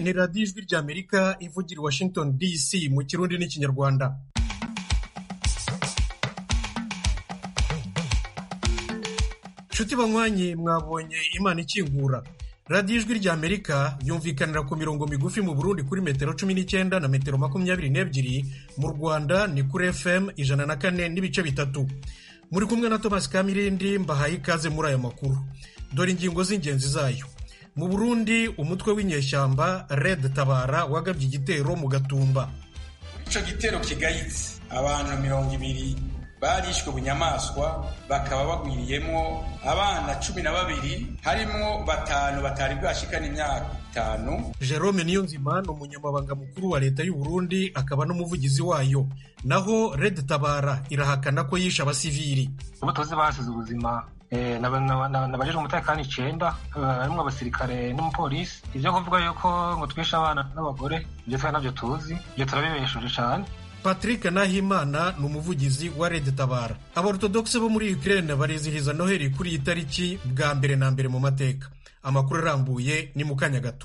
ni radiyo ijwi ry'amerika ivugira i washington dc mu kirundi n'ikinyarwanda nshuti banywanyi mwabonye imana ikingura radiyo ijwi ry'amerika yumvikanira ku mirongo migufi mu burundi kuri metero cumi n'icyenda na metero makumyabiri n'ebyiri mu rwanda ni kuri fm ijana na kane n'ibice bitatu muri kumwe na thomas kamirindi mbahaye ikaze muri aya makuru dore ingingo z'ingenzi zayo mu burundi umutwe w'inyeshyamba red tabara wagabye igitero mu gatumba ico gitero kigayitse abantu mirongo ibiri barishwe bunyamaswa bakaba bagwiriyemwo abana cumi na babiri harimwo batanu batari bwashikana imyaka itanu jerome niyonzima ni umunyamabanga mukuru wa leta y'u Burundi akaba n'umuvugizi wayo naho red tabara irahakana ko yishe abasivili ubu tuzi basize ubuzima nabajejwe umutekano icenda harimwo abasirikare n'umupolisi ivyo kuvuga yuko ngo twishe abana n'abagore ivyo twari navyo tuzi ivyo turabibesheje cane patrick nahimana ni umuvugizi wa red tabara aborotodogise bo muri ukraine barizihiza noheli kuri iyi tariki bwa mbere na mbere mu mateka amakuru arambuye ni mu kanya gato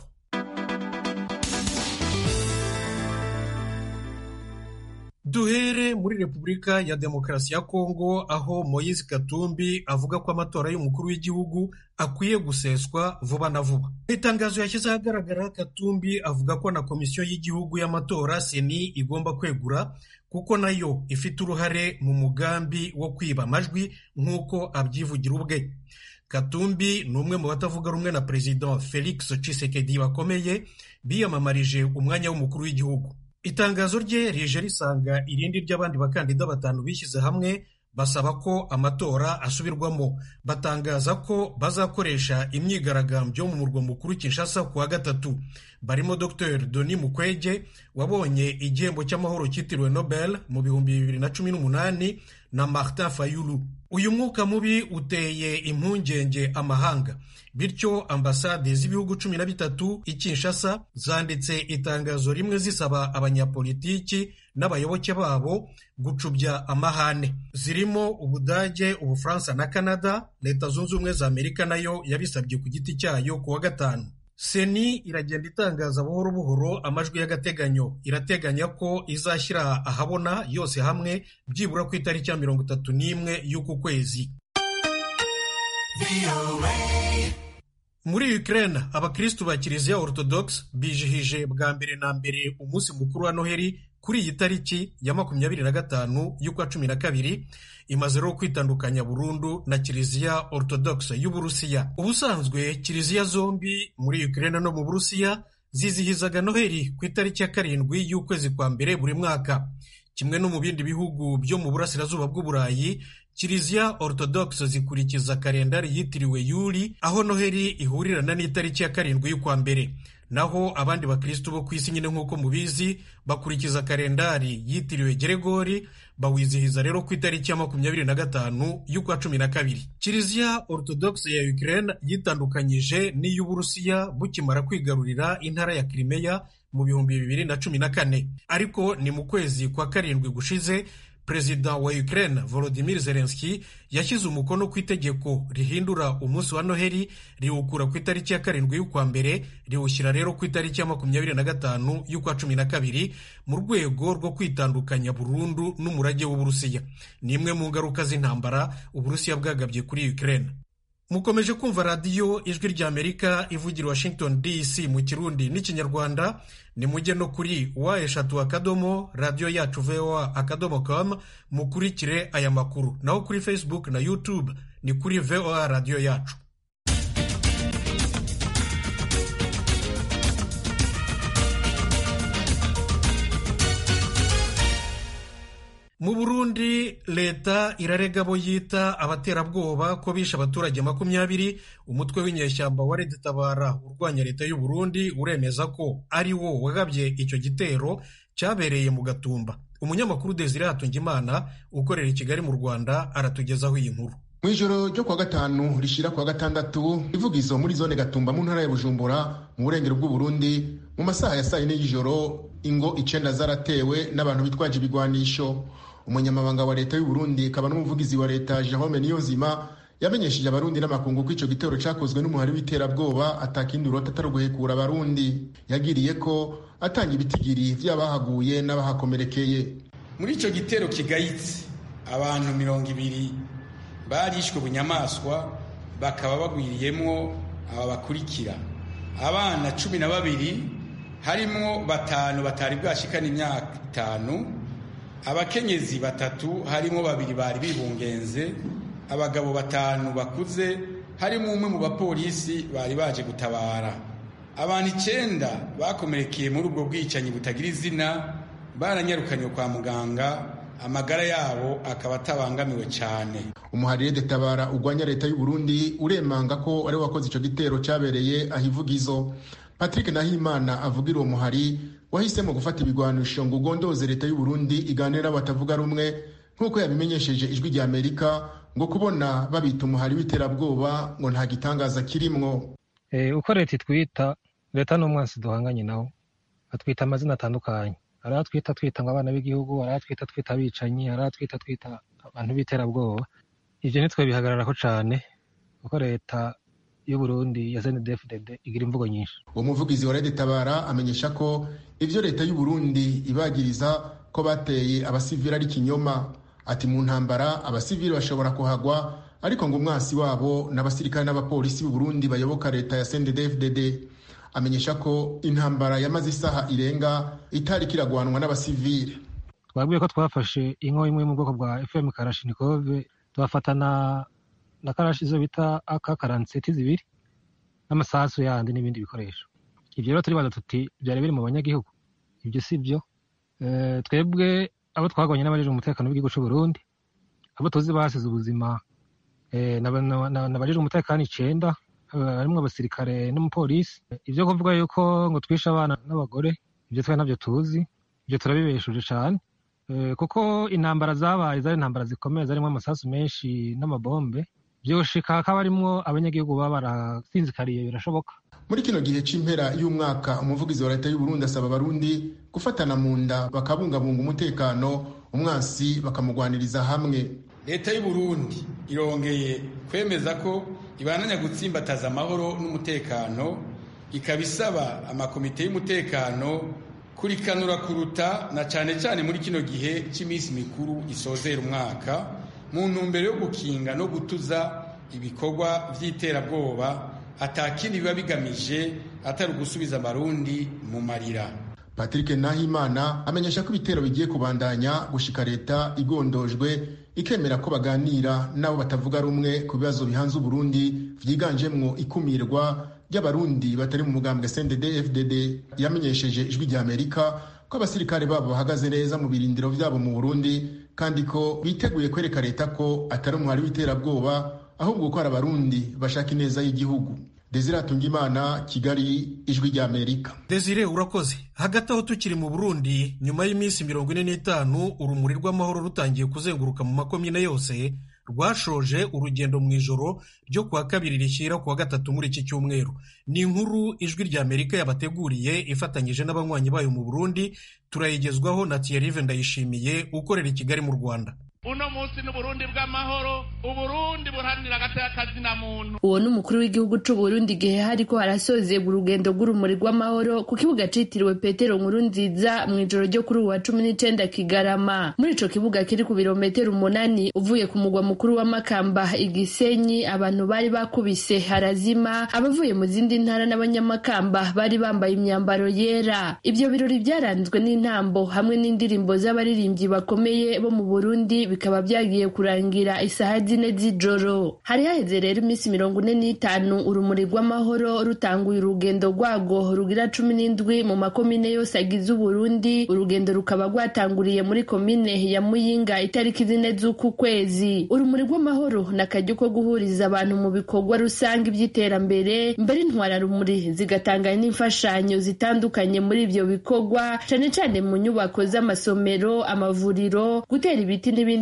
duhere muri repubulika ya demokarasi ya kongo aho moise katumbi avuga ko amatora y'umukuru w'igihugu akwiye guseswa vuba na vuba mu itangazo yashyize ahagaragara katumbi avuga ko na komisiyo y'igihugu y'amatora seni igomba kwegura kuko nayo ifite uruhare mu mugambi wo kwiba amajwi nk'uko abyivugira ubwe katumbi ni umwe mu batavuga rumwe na perezida felix Tshisekedi bakomeye biyamamarije umwanya w'umukuru w'igihugu itangazo rye rije risanga irindi ry'abandi bakandida batanu bishyize hamwe basaba ko amatora asubirwamo batangaza ko bazakoresha imyigaragambyo mu murwa mukuru Kinshasa ku wa gatatu barimo Dr Denis Mukwege wabonye igihembo cy'amahoro cyitiriwe Nobel mu bihumbi bibiri na cumi n'umunani na Martin Fayulu uyu mwuka mubi uteye impungenge amahanga bityo ambasade z'ibihugu cumi na bitatu i Kinshasa zanditse itangazo rimwe zisaba abanyapolitiki n'abayoboke babo gucubya amahane zirimo ubudage ubufaransa na canada leta zunze ubumwe za amerika nayo yabisabye ku giti cyayo ku wa gatanu seni iragenda itangaza buhoro buhoro amajwi y'agateganyo irateganya ko izashyira ahabona yose hamwe byibura ku itariki ya mirongo itatu n'imwe y'uku kwezi muri Ukraine abakristu ba kiliziya orthodox bijihije bwa mbere na mbere umunsi mukuru wa noheli kuri iyi tariki ya makumyabiri na gatanu y'ukwa cumi na kabiri imaze rero kwitandukanya burundu na kiliziya orthodox y'uburusiya ubusanzwe kiliziya zombi muri Ukraine no mu burusiya zizihizaga noheli ku itariki ya karindwi y'ukwezi kwa mbere buri mwaka kimwe no mu bindi bihugu byo mu burasirazuba bw'uburayi kiliziya orthodox zikurikiza kalendari yitiriwe yuli aho noheli ihurirana n'itariki ya karindwi y'ukwa mbere naho abandi bakristu bo ku isi nyine nk'uko mubizi bakurikiza kalendari yitiriwe geregori bawizihiza rero ku itariki ya makumyabiri na gatanu y'ukwa cumi na kabiri kiliziya orthodox ya ukraine yitandukanyije n'iy'uburusiya bukimara kwigarurira intara ya kirimeya mu bihumbi bibiri na cumi na kane ariko ni mu kwezi kwa karindwi gushize perezida wa Ukraine Volodymyr Zelensky yashyize umukono ku itegeko rihindura umunsi wa noheli riwukura ku itariki ya karindwi y'ukwa mbere riwushyira rero ku itariki ya makumyabiri na gatanu y'ukwa cumi na kabiri mu rwego rwo kwitandukanya burundu n'umurage w'uburusiya ni imwe mu ngaruka z'intambara uburusiya bwagabye kuri Ukraine mukomeje kumva radiyo ijwi ry'amerika ivugira washington dc mu kirundi n'ikinyarwanda ni mujye no kuri wa eshatu akadomo radiyo yacu voa akadomo com mukurikire aya makuru naho kuri facebook na youtube ni kuri voa radiyo yacu mu burundi leta irarega abo yita abaterabwoba ko bishe abaturage makumyabiri umutwe w'inyeshyamba wa Red Tabara urwanya leta y'u Burundi uremeza ko ari wo wagabye icyo gitero cyabereye mu gatumba umunyamakuru Desire Hatungimana ukorera i Kigali mu Rwanda aratugezaho iyi nkuru mu ijoro ryo kuwa gatanu rishyira kuwa gatandatu ivugizo muri zone gatumba mu ntara ya bujumbura mu burengero bw'uburundi mu masaha ya saa yine y'ijoro ingo icenda zaratewe n'abantu bitwaje ibigwanisho umunyamabanga wa leta y'uburundi akaba n'umuvugizi wa leta jerome niyonzima yamenyesheje abarundi n'amakungu ko ico gitero cakozwe n'umuhari w'iterabwoba atakindi urota atari uguhekura abarundi yagiriye ko atanga ibitigiri vy'abahaguye n'abahakomerekeye muri ico gitero kigayitse abantu mirongo ibiri barishwe bunyamaswa bakaba bagwiriyemwo aba bakurikira abana cumi na babiri harimwo batanu batari bwashikana imyaka itanu abakenyezi batatu harimo babiri bari bibungenze abagabo batanu bakuze harimo umwe mu bapolisi bari baje gutabara abantu icenda bakomerekeye muri ubwo bwicanyi butagira izina baranyarukanywe kwa muganga amagara yabo akaba atabangamiwe cyane umuharire detabara urwanya leta y'u Burundi uremanga ko ari wakoze ico gitero cabereye ahivugizo Patrick Nahimana avugira uwo muhari wahisemo gufata ibigwanisho ngo ugondoze leta y'u Burundi iganira batavuga rumwe nk'uko yabimenyesheje ijwi rya Amerika ngo kubona babita umuhari w'iterabwoba ngo nta gitangaza kirimwo uko leta itwita leta n'umwansi duhanganye nawo atwita amazina atandukanye hari atwita twita ngo abana b'igihugu hari atwita twita abicanyi hari atwita twita abantu b'iterabwoba ibyo nitwe bihagararako cane kuko leta y'u Burundi ya CNDD-FDD igira imvugo nyinshi uwo muvugizi wa Tabara amenyesha ko ivyo leta y'u Burundi ibagiriza ko bateye abasivili ari kinyoma ati mu ntambara abasivili bashobora kuhagwa ariko ngo umwasi wabo n'abasirikare n'abapolisi b'u Burundi bayoboka leta ya CNDD-FDD amenyesha ko intambara yamaze isaha irenga itari kiragwanwa n'abasivili twabwiye ko twafashe inko imwe mu bwoko bwa FM Kalashnikov tubafatana na karashi izo bita aka karanseti zibiri n'amasasu yandi n'ibindi bikoresho ibyo rero turibaza tuti byari biri mu banyagihugu ibyo si byo twebwe abo twagwanye n'abajeje umutekano w'igihugu cy'u Burundi abo tuzi basize ubuzima n'abajeje umutekano icenda harimwo abasirikare n'umupolisi ibyo kuvuga yuko ngo twishe abana n'abagore ibyo twe ntabyo tuzi ibyo turabibeshuje cyane kuko intambara zabaye zari intambara zikomeye zarimo amasasu menshi n'amabombe byoshika hakaba harimwo abanyagihugu baba barasinzikariye birashoboka muri kino gihe c'impera y'umwaka umuvugizi wa leta y'u Burundi asaba abarundi gufatana mu nda bakabungabunga umutekano umwansi bakamugwaniriza hamwe leta y'u Burundi irongeye kwemeza ko ibananya gutsimbataza amahoro n'umutekano ikaba isaba amakomite y'umutekano kurikanura kuruta na cane cane muri kino gihe cy'iminsi mikuru isozera umwaka mu ntumbero yo gukinga no gutuza ibikorwa vy'iterabwoba atakindi biba bigamije atari ugusubiza amarundi mu marira Patrick Nahimana amenyesha ko ibitero bigiye kubandanya gushika leta igondojwe ikemera ko baganira nabo batavuga rumwe ku bibazo bihanze Burundi vyiganjemwo ikumirwa ry'abarundi batari mu mugambwe CNDD FDD yamenyesheje ijwi rya Amerika ko abasirikare babo bahagaze neza mu birindiro vyabo mu Burundi kandi ko biteguye kwereka leta ko atari umuhari w'iterabwoba ahubwo ko ari abarundi bashaka ineza y'igihugu Desire Atungimana Kigali ijwi rya Amerika Desire urakoze hagati aho tukiri mu Burundi nyuma y'iminsi mirongo ine n'itanu urumuri rw'amahoro rutangiye kuzenguruka mu makomine yose rwashoje urugendo mu ijoro ryo kuwa kabiri rishyira kuwa gatatu muri iki cyumweru ni inkuru ijwi rya Amerika yabateguriye ifatanyije n'abanywanyi bayo mu Burundi turayigezwaho na Thierry Ndayishimiye ukorera i Kigali mu Rwanda uno munsi n'uburundi bw'amahoro uburundi buharanira agateka na muntu uwo ni umukuru w'igihugu c'uburundi igihe hariko harasozegwa urugendo rw'urumuri rw'amahoro ku kibuga citiriwe petero nkuru nziza mu ijoro ryo kuri uwa cumi n'icenda kigarama muri ico kibuga kiri ku birometero umunani uvuye ku mugwa mukuru wa makamba igisenyi abantu bari bakubise harazima abavuye mu zindi ntara n'abanyamakamba bari bambaye imyambaro yera ivyo birori vyaranzwe n'intambo hamwe n'indirimbo z'abaririmbyi bakomeye bo mu burundi bikaba byagiye kurangira isaha zine z'ijoro hari haheze rero iminsi mirongo ine n'itanu urumuri rw'amahoro rutanguye urugendo rwago rugira cumi n'indwi mu makomine yose agize uburundi urugendo rukaba rwatanguriye muri komine ya muyinga itariki zine z'uku kwezi urumuri rw'amahoro ni akaryo ko guhuriza abantu mu bikorwa rusange by'iterambere mbere intwararumuri zigatanga n'imfashanyo zitandukanye muri ibyo bikorwa cane cane mu nyubako z'amasomero amavuriro gutera ibiti n'ibindi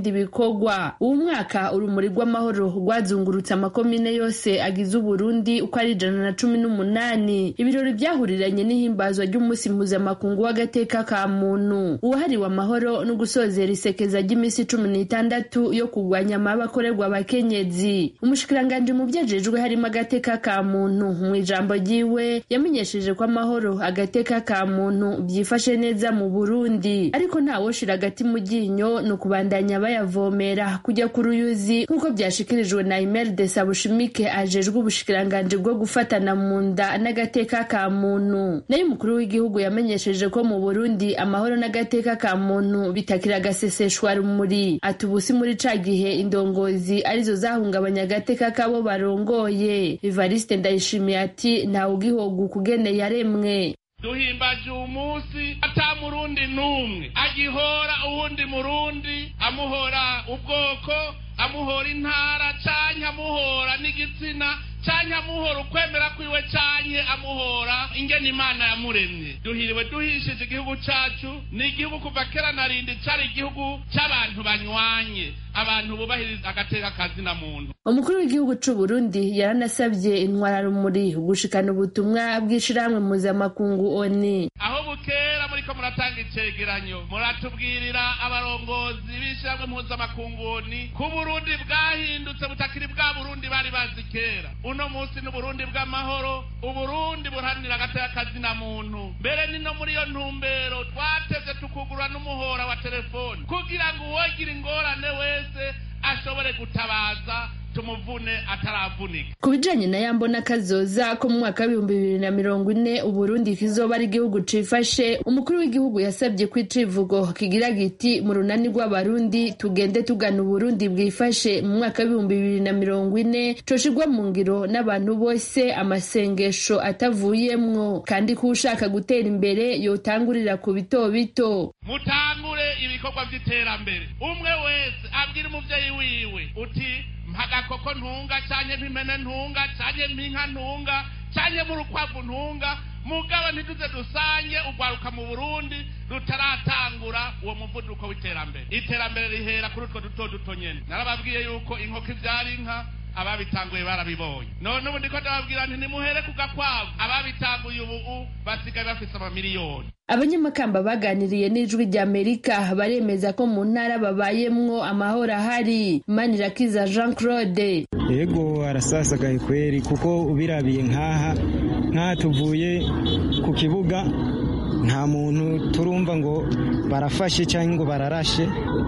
n'ibindi bikorwa uwu mwaka urumuri rw'amahoro rwazungurutse amakomine yose agize uburundi uko ari ijana na cumi n'umunani ibirori byahuriranye n'ihimbazwa ry'umunsi mpuzamakungu w'agateka ka muntu uwahariwe amahoro no gusozera isekeza ry'iminsi cumi n'itandatu yo kurwanya amaba akorerwa abakenyezi umushikiranganji mu vyajejwe harimo agateka ka muntu mu ijambo ryiwe yamenyesheje ko amahoro agateka ka muntu byifashe neza mu burundi ariko ntawoshira agati mu ryinyo ni ukubandanya bayavomera kujya ku ruyuzi nk'uko byashikirijwe na imeride sabushimike ajejwe ubushikiranganji bwo gufatana mu nda n'agateka ka muntu nayo umukuru w'igihugu yamenyesheje ko mu burundi amahoro n'agateka ka muntu bitakira agaseseshwa rumuri ati ubusi muri ca gihe indongozi arizo zahungabanya agateka kabo barongoye evariste ndayishimiye ati ntawe ugihoga ukugene yaremwe duhimbaje uwo munsi ata murundi n'umwe agihora uwundi murundi amuhora ubwoko amuhora intara canke amuhora n'igitsina canke amuhora ukwemera kwiwe canke amuhora ingene imana yamuremye duhiriwe duhishije igihugu cacu ni igihugu kuva kera na rindi cari igihugu c'abantu banywanye abantu bubahiriza agateka kazina muntu umukuru w'igihugu c'u Burundi yaranasavye intwararumuri gushikana ubutumwa bw'ishirahamwe mpuzamakungu oni aho bukera muriko muratanga icegeranyo muratubwirira abarongozi b'ishirahamwe mpuzamakungu oni ko uburundi bwahindutse butakiri bwa burundi bari bazi kera uno munsi n'uburundi bw'amahoro uburundi buharanira agateka kazina muntu mbere ni no muri iyo ntumbero twateze tukugurura n'umuhora wa telefoni kugira ngo uwogira ingorane wese ashobore gutabaza tumuvune ataravunika ku bijanye na yambona kazoza ko mu mwaka w'ibihumbi bibiri na mirongo ine uburundi kizoba ari igihugu cifashe umukuru w'igihugu yasabye ko icivugo kigira giti mu runani rw'abarundi tugende tugana uburundi bwifashe mu mwaka w'ibihumbi bibiri na mirongo ine coshirwa mu ngiro n'abantu bose amasengesho atavuyemwo kandi ko ushaka gutera imbere yotangurira ku bito bito mutangure ibikorwa vy'iterambere umwe wese abwira umuvyeyi wiwe uti mpagakoko ntunga canke mpimene ntunga canke mpinka ntunga canke murukwavu ntunga mugabo ntituze dusange ugwaruka mu burundi rutaratangura uwo muvuduko w'iterambere iterambere rihera kuri utwo duto duto nyene narababwiye yuko inkoko ivyara inka ababitanguye barabibonye none ubu ndiko ndababwira nti nimuhere ku gakwavu ababitanguye ubu basigaye bafise amamiliyoni abanyamakamba baganiriye n'ijwi rya amerika baremeza ko mu ntara babayemwo amahoro ahari manirakiza jean claude yego arasasagaye kweri kuko ubirabiye nk'aha nk'aha tuvuye ku kibuga nta muntu turumva ngo barafashe cyangwa ngo bararashe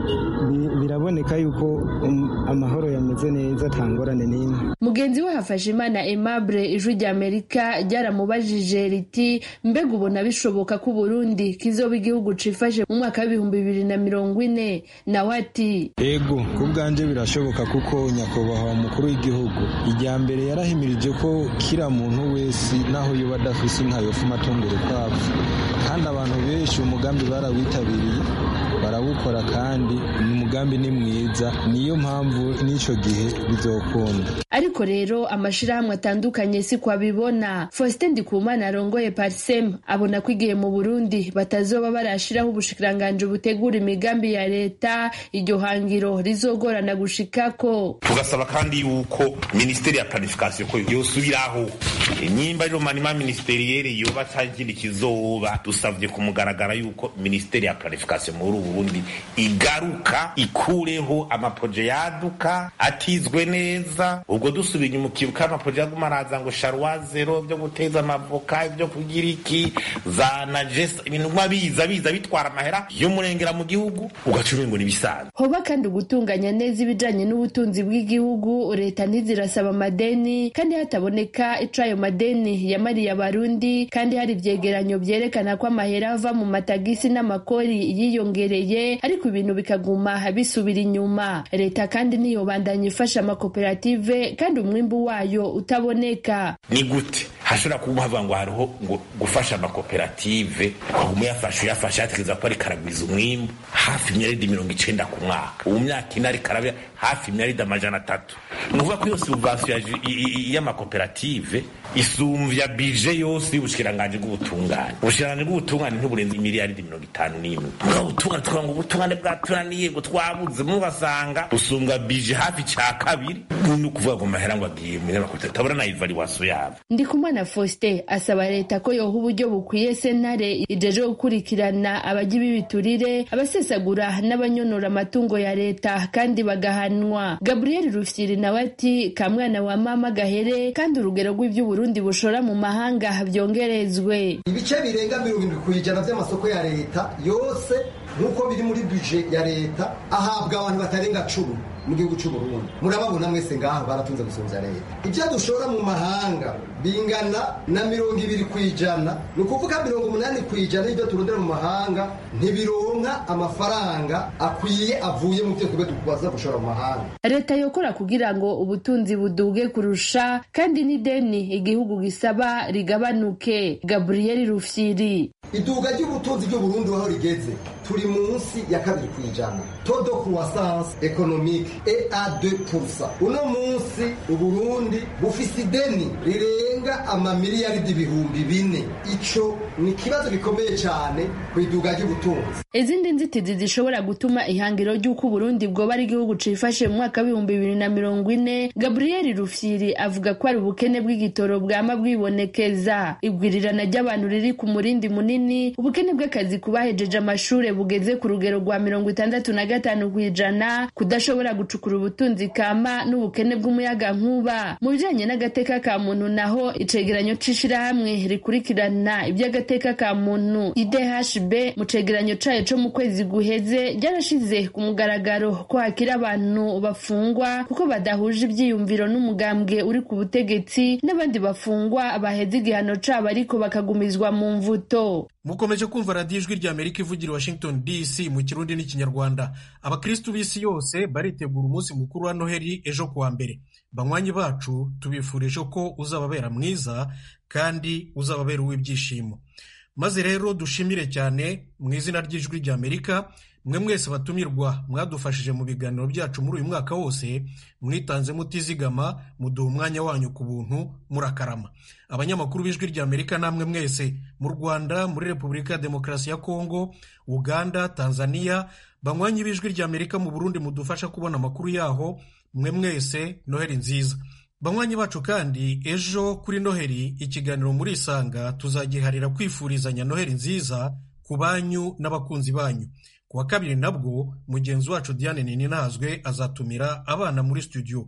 biraboneka yuko amahoro yameze neza nta ngorane n'imwe mugenzi we hafashe imana aimable ijwi rya amerika ryaramubajije riti mbega ubona bishoboka ko uburundi kizoba igihugu cifashe mu mwaka w'ibihumbi bibiri na mirongo ine nawe ati ego ku bwanjye birashoboka kuko nyakubahwa umukuru w'igihugu ijya mbere yarahimirije ko kira muntu wese naho yoba adafise inka yofuma atungura ukwavu kandi abantu benshi umugambi barawitabiriye barawukora kandi umugambi ni mwiza niyo mpamvu n'icyo gihe bizokunda ariko rero amashirahamwe atandukanye si kwabibona faustin ndikumana arongoye parsem abona ko igihe mu burundi batazoba barashiraho ubushikiranganji butegura imigambi ya leta iryo hangiro rizogorana gushikako tugasaba kandi yuko minisiteri ya planification ko yosubiraho nyimba rero manima ministeriere yoba cagindi kizoba dusavye kumugaragara yuko minisiteri ya planification muri uburundi igaruka ikureho amaproje yaduka atizwe neza ubwo dusubiye inyuma ukibuka amaproje yaguma araza ngo sharwa zero byo guteza amavoka ibyo kugira iki za najesa ibintu nka biza biza bitwara amahera y'umurengera mu gihugu ugaca umengo n'ibisanzwe hoba kandi ugutunganya neza ibijanye n'ubutunzi bw'igihugu leta ntizirasaba amadeni kandi hataboneka ico ayo madeni yamariye abarundi kandi hari ivyegeranyo vyerekana ko amahera ava mu matagisi n'amakori yiyongereye ariko ibintu bikaguma bisubira inyuma leta kandi ntiyobandanya ifasha amakoperative kandi umwimbu wayo utaboneka ni gute hashobora kuba havuga ngo hariho ngo gufasha amakoperative ukaguma uyafasha uyafasha yatekereza ko ariko aragwiza umwimbu hafi imyaridi mirongo icenda ku mwaka ubu myaka ine ariko arabya hafi imyaridi amajana atatu ni ukuvuga ko iyo subvansiyo y'amakoperative isumvya bije yose y'ubushikiranganji bw'ubutungane ubushikiranganji bw'ubutungane ntiburenze imiliyaridi mirongo itanu n'imwe mugabo ubutungane tukavuga ngo ubutungane bwaturaniye ngo twabuze mubasanga busumbwa bije hafi ca kabiri ni ukuvuga ngo mahera ngo agiye munyamakuru tabura na ivaluwasiyo yabo ndikumana faustin asaba leta ko yoha uburyo bukwiye sentare ijeje gukurikirana abajya b'ibiturire abasesagura n'abanyonora amatungo ya leta kandi bagahanwa gabriel rufyiri nawe ati kamwana wa mama gahere kandi urugero rw'ivy'uburundi bushora mu mahanga byongerezwe ibice birenga mirongo irindwi ku ijana by'amasoko ya leta yose nk'uko biri muri buje ya leta ahabwa abantu batarenga cumi mu gihugu cy'u Burundi murababona mwese ngaha baratunze gusumvya leta ibyo dushora mu mahanga bingana na mirongo ibiri ku ijana ni ukuvuga mirongo umunani ku ijana y'ibyo turondera mu mahanga ntibironka amafaranga akwiye avuye mu byo tube tubaza gushora mu mahanga leta yokora kugira ngo ubutunzi buduge kurusha kandi n'ideni igihugu gisaba rigabanuke gabriel rufyiri iduga ry'ubutunzi ry'uburundi aho rigeze turi munsi ya kabiri ku ijana todo croissance economique et a 2 uno munsi uburundi bufise ideni rirenga amamiliyaridi ibihumbi bine ico ni ikibazo gikomeye cyane ku iduga ry'ubutunzi izindi nzitizi zishobora gutuma ihangiro ry'uko uburundi bwoba ari igihugu cifashe mu mwaka w'ibihumbi bibiri na mirongo ine gabriel rufyiri avuga ko ari ubukene bw'igitoro bwama bwibonekeza igwirirana ry'abantu riri ku murindi munini ubukene bw'akazi ku bahejeje amashure bugeze ku rugero rwa mirongo itandatu na gatanu ku ijana kudashobora gucukura ubutunzi kama n'ubukene bw'umuyaga nkuba mu bijanye n'agateka ka muntu naho icegeranyo c'ishirahamwe rikurikirana iby'agateka ka muntu idhb mu cegeranyo cayo co mu kwezi guheze ryarashize ku mugaragaro ko hakiri abantu bafungwa kuko badahuje ivyiyumviro n'umugambwe uri ku butegetsi n'abandi bafungwa baheze igihano cabo ariko bakagumizwa mu mvuto mukomeje kumva radiyo ijwi rya amerika ivugira i washington dc mu kirundi n'ikinyarwanda abakristu b'isi yose baritegura umunsi mukuru wa noheli ejo kuwa mbere banywanyi bacu tubifurije ko uzababera mwiza kandi uzababera uw'ibyishimo maze rero dushimire cyane mu izina ry'ijwi rya amerika mwe mwese batumirwa mwadufashije mu biganiro byacu muri uyu mwaka wose mwitanze mutizigama muduha umwanya wanyu ku buntu murakarama abanyamakuru b'ijwi rya amerika namwe mwese mu rwanda muri repubulika ya demokarasi ya kongo uganda tanzania banywanyi b'ijwi rya amerika mu burundi mudufasha kubona amakuru yaho mwe mwese noheli nziza banywanyi bacu kandi ejo kuri noheli ikiganiro muri isanga tuzagiharira kwifurizanya noheli nziza ku banyu n'abakunzi banyu ku wa kabiri nabwo mugenzi wacu diane ninazwe azatumira abana muri studio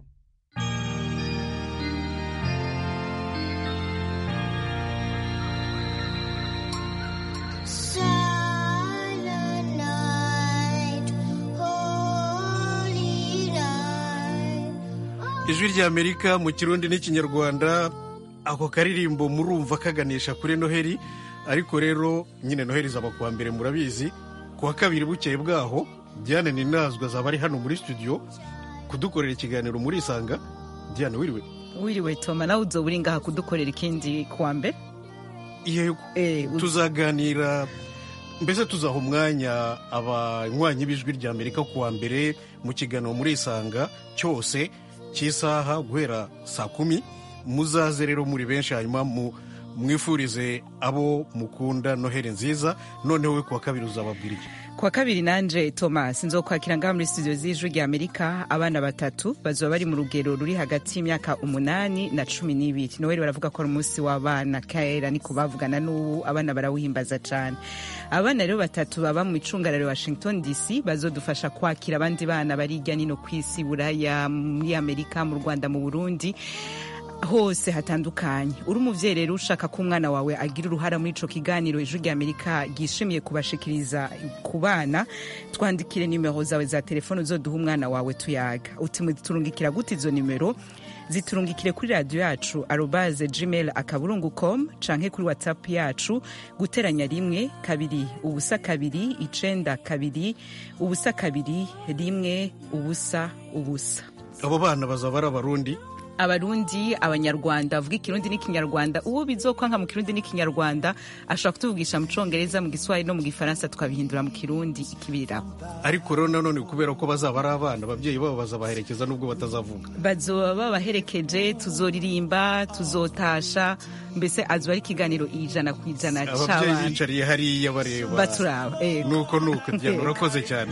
ijwi rya amerika mu kirundi n'ikinyarwanda ako karirimbo murumva kaganisha kuri noheli ariko rero nyine noheli zaba kuwa mbere murabizi ku wa kabiri bukeye bwaho diane ninazwe azaba ari hano muri studio kudukorera ikiganiro muri isanga diane wiriwe wiriwe toma nawe uzoba uri ngaha kudukorera ikindi kuwa mbere yego tuzaganira mbese tuzaha umwanya abanywanyi b'ijwi rya amerika kuwa mbere mu kiganiro muri isanga cyose cy'isaha guhera saa kumi muzaze rero muri benshi hanyuma mwifurize abo mukunda noheli nziza noneho we kuwa kabiri uzababwira iki kuwa kabiri nanje thomas nzokwakira ngaha muri studio z'ijwi rya amerika abana batatu bazoba bari mu rugero ruri hagati y'imyaka umunani na cumi n'ibiri noheli baravuga ko ari umunsi w'abana kera niko bavugana n'ubu abana barawuhimbaza cyane abana rero batatu baba mu icungararo washington dc bazodufasha kwakira abandi bana bari hirya nino ku isi buraya muri amerika mu rwanda mu burundi hose hatandukanye uri umubyeyi rero ushaka ko umwana wawe agira uruhara muri ico kiganiro ijwi rya amerika ryishimiye kubashikiriza ku bana twandikire nimero zawe za telefone uzoduha umwana wawe tuyaga uti turungikira gute izo nimero ziturungikire kuri radiyo yacu arobaze gmail akaburungu com canke kuri whatsapp yacu guteranya rimwe kabiri ubusa kabiri icenda kabiri ubusa kabiri rimwe ubusa ubusa abo bana bazaba ari abarundi abarundi abanyarwanda bavuga ikirundi n'ikinyarwanda uwo bizokwanka mu kirundi n'ikinyarwanda ashobora kutuvugisha mu congereza mu giswahili no mu gifaransa tukabihindura mu kirundi ikibiriraho ariko rero nanone kubera ko bazaba ari abana ababyeyi babo bazabaherekeza nubwo batazavuga bazoba babaherekeje tuzoririmba tuzotasha mbese azoba ari ikiganiro ijana ku ijana ababyeyi c'abana bicariye hariya bareba baturaba yego. nuko nuko diana urakoze cyane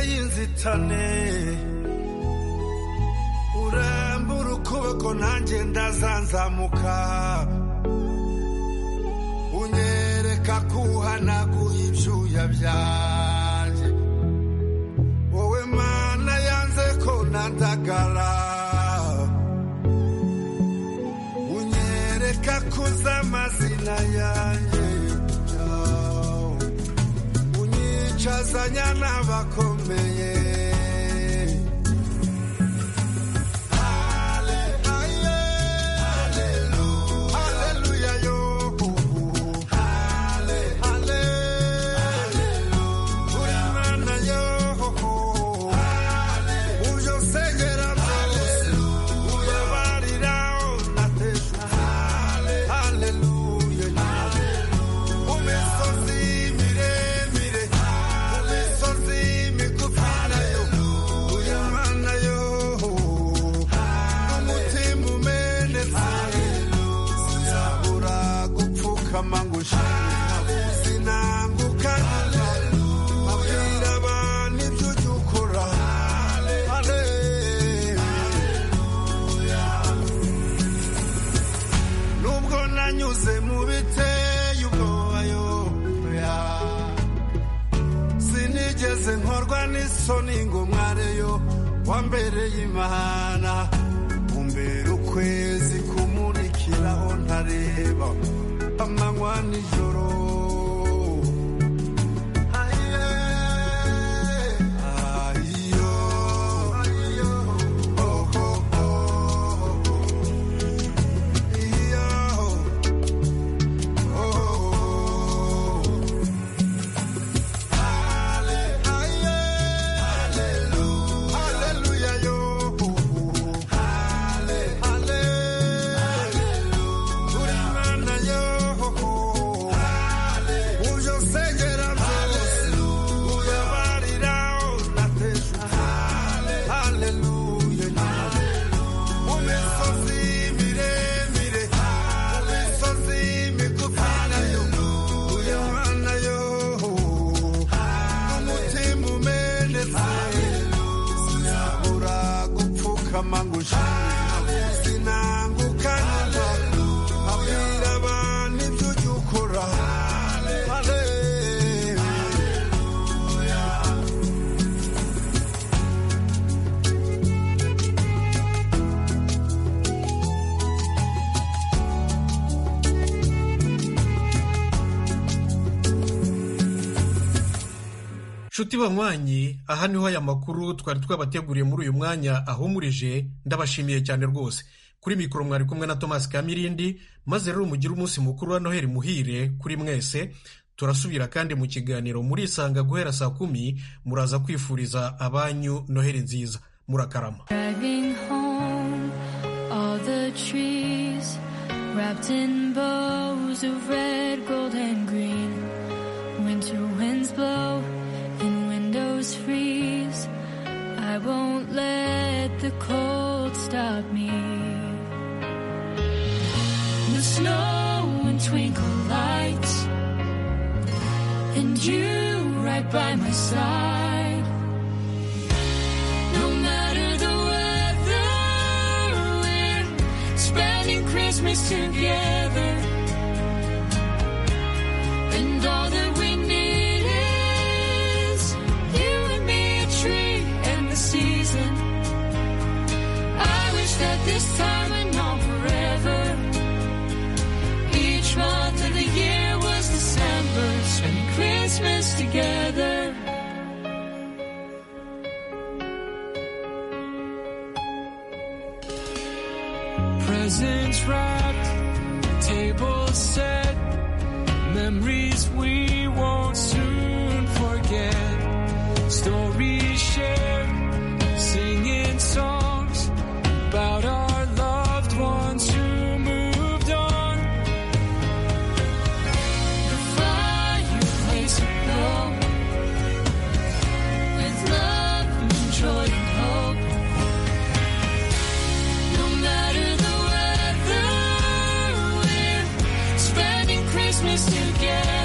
y'inzitane urambura ukuboko nanjye ndazanzamuka unyereka kuhanaguye ibyuya byanjye wowe mana yanze ko nandagara unyereka kuza amazina yanjye unyicazanya n'abakomeye Hallelujah, yo. Uri Imana, yo. Uje unsengera byose. Ubabarira unatesha. Hallelujah. Mu misozi miremire, mu misozi migufi nayo. Uri Imana, yo. Umutima umenetse. Sinzabura gupfukama ngo ushime. Sinanguka abwira abantu ibyo ujya ukora. Nubwo nanyuze mu biteye ubwoba yo sinigeze nkorwa n'isoni ngo mwareyo wambereye imana umbera ukwezi kumurikiraho ntareba amanywa nijoro Aye, ayo, ayo, oh, oh, oh. Iyo, oh. Hallelujah, yo. Uri Imana, yo. Uje unsengera byose. Ubabarira unatesha. Hallelujah. Mu misozi miremire, mu misozi migufi nayo. Uri Imana, yo. Umutima umenetse. Sinabura gupfukama ngo ushime. Sinanguka nyuma. Abwira abantu ibyo ujya ukora. nshuti banywanyi aha niho aya makuru twari twabateguriye muri uyu mwanya ahumurije ndabashimiye cyane rwose kuri mikoro mwari kumwe na thomas kamirindi maze rero mugire umunsi mukuru wa noheli muhire kuri mwese turasubira kandi mu kiganiro murisanga guhera saa kumi muraza kwifuriza abanyu noheli nziza murakarama Driving home, all the trees wrapped in bows of red, gold, and green. Winter winds blow and windows freeze. I won't let the cold stop me. The snow and twinkle lights, and you right by my side. No matter the weather, we're spending Christmas together. And all that we need is you and me, a tree and the season. I wish that this time and on forever. Each month of the year was December, spending Christmas together. Presents wrapped, table set, memories we won't soon forget. Stories shared, singing songs about our loved ones who moved on. The fireplace aglow with love and joy and hope. No matter the weather, we're spending Christmas together.